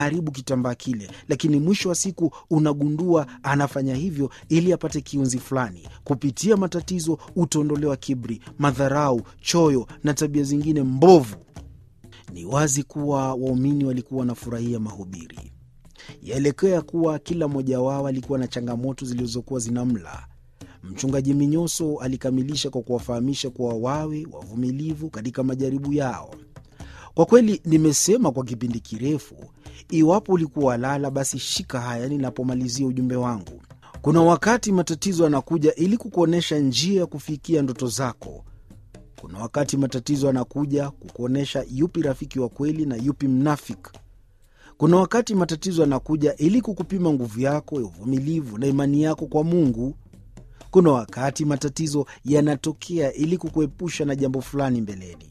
haribu kitambaa kile, lakini mwisho wa siku unagundua anafanya hivyo ili apate kiunzi fulani. Kupitia matatizo utaondolewa kiburi, madharau, choyo na tabia zingine mbovu. Ni wazi kuwa waumini walikuwa wanafurahia mahubiri. Yaelekea kuwa kila mmoja wao alikuwa na changamoto zilizokuwa zinamla. Mchungaji Minyoso alikamilisha kwa kuwafahamisha kuwa wawe wavumilivu katika majaribu yao. Kwa kweli, nimesema kwa kipindi kirefu. Iwapo ulikuwa walala, basi shika haya ninapomalizia ujumbe wangu. Kuna wakati matatizo yanakuja ili kukuonyesha njia ya kufikia ndoto zako. Kuna wakati matatizo yanakuja kukuonyesha yupi rafiki wa kweli na yupi mnafiki. Kuna wakati matatizo yanakuja ili kukupima nguvu yako ya uvumilivu na imani yako kwa Mungu. Kuna wakati matatizo yanatokea ili kukuepusha na jambo fulani mbeleni.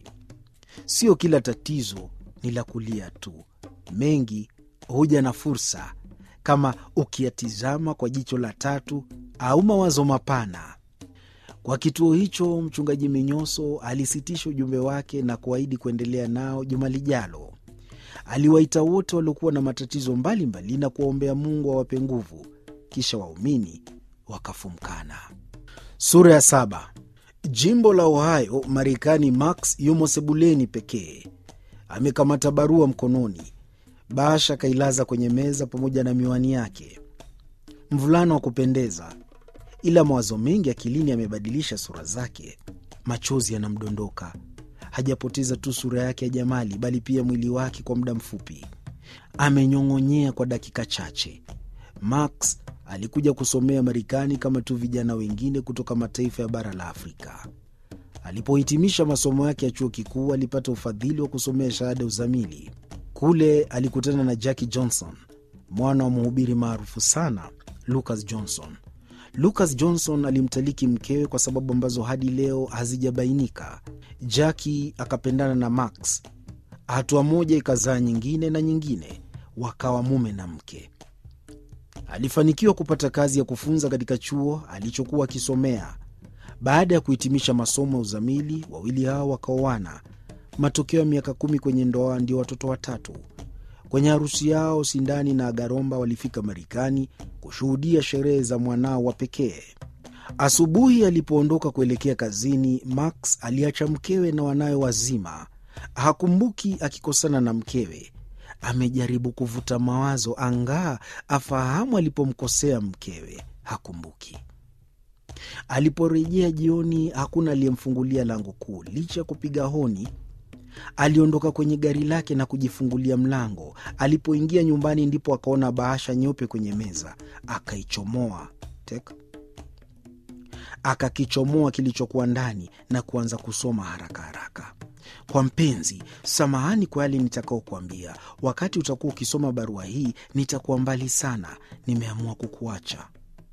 Sio kila tatizo ni la kulia tu, mengi huja na fursa, kama ukiyatizama kwa jicho la tatu au mawazo mapana. Kwa kituo hicho, mchungaji Minyoso alisitisha ujumbe wake na kuahidi kuendelea nao juma lijalo. Aliwaita wote waliokuwa na matatizo mbalimbali mbali na kuwaombea Mungu awape nguvu, kisha waumini wakafumkana. Sura ya saba. Jimbo la Ohio, Marekani. Max yumo sebuleni pekee, amekamata barua mkononi. Bahasha akailaza kwenye meza pamoja na miwani yake. Mvulana wa kupendeza, ila mawazo mengi akilini yamebadilisha sura zake. Machozi yanamdondoka. Hajapoteza tu sura yake ya jamali, bali pia mwili wake. Kwa muda mfupi amenyong'onyea kwa dakika chache. Max alikuja kusomea Marekani kama tu vijana wengine kutoka mataifa ya bara la Afrika. Alipohitimisha masomo yake ya chuo kikuu, alipata ufadhili wa kusomea shahada ya uzamili. Kule alikutana na Jackie Johnson, mwana wa mhubiri maarufu sana Lucas Johnson. Lucas Johnson alimtaliki mkewe kwa sababu ambazo hadi leo hazijabainika. Jackie akapendana na Max, hatua moja ikazaa nyingine na nyingine, wakawa mume na mke. Alifanikiwa kupata kazi ya kufunza katika chuo alichokuwa akisomea. Baada ya kuhitimisha masomo ya uzamili, wawili hao wakaoana. Matokeo ya miaka kumi kwenye ndoa ndio watoto watatu. Kwenye harusi yao, Sindani na Agaromba walifika Marekani kushuhudia sherehe za mwanao wa pekee. Asubuhi alipoondoka kuelekea kazini, Max aliacha mkewe na wanawe wazima. Hakumbuki akikosana na mkewe. Amejaribu kuvuta mawazo angaa afahamu alipomkosea mkewe, hakumbuki. Aliporejea jioni, hakuna aliyemfungulia lango kuu. Licha ya kupiga honi, aliondoka kwenye gari lake na kujifungulia mlango. Alipoingia nyumbani, ndipo akaona bahasha nyeupe kwenye meza. Akaichomoa tek, akakichomoa kilichokuwa ndani na kuanza kusoma haraka haraka. Kwa mpenzi, samahani kwa yale nitakaokuambia. Wakati utakuwa ukisoma barua hii, nitakuwa mbali sana. Nimeamua kukuacha.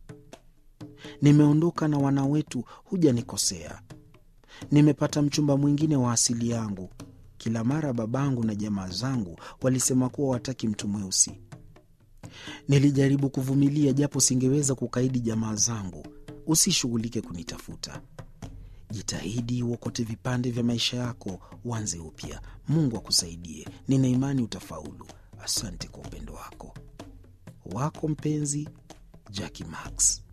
Nimeondoka na wana wetu, hujanikosea. Nimepata mchumba mwingine wa asili yangu. Kila mara babangu na jamaa zangu walisema kuwa wataki mtu mweusi. Nilijaribu kuvumilia, japo singeweza kukaidi jamaa zangu. Usishughulike kunitafuta. Jitahidi uokote vipande vya maisha yako, uanze upya. Mungu akusaidie. Nina imani utafaulu. Asante kwa upendo wako. Wako mpenzi, Jackie Max.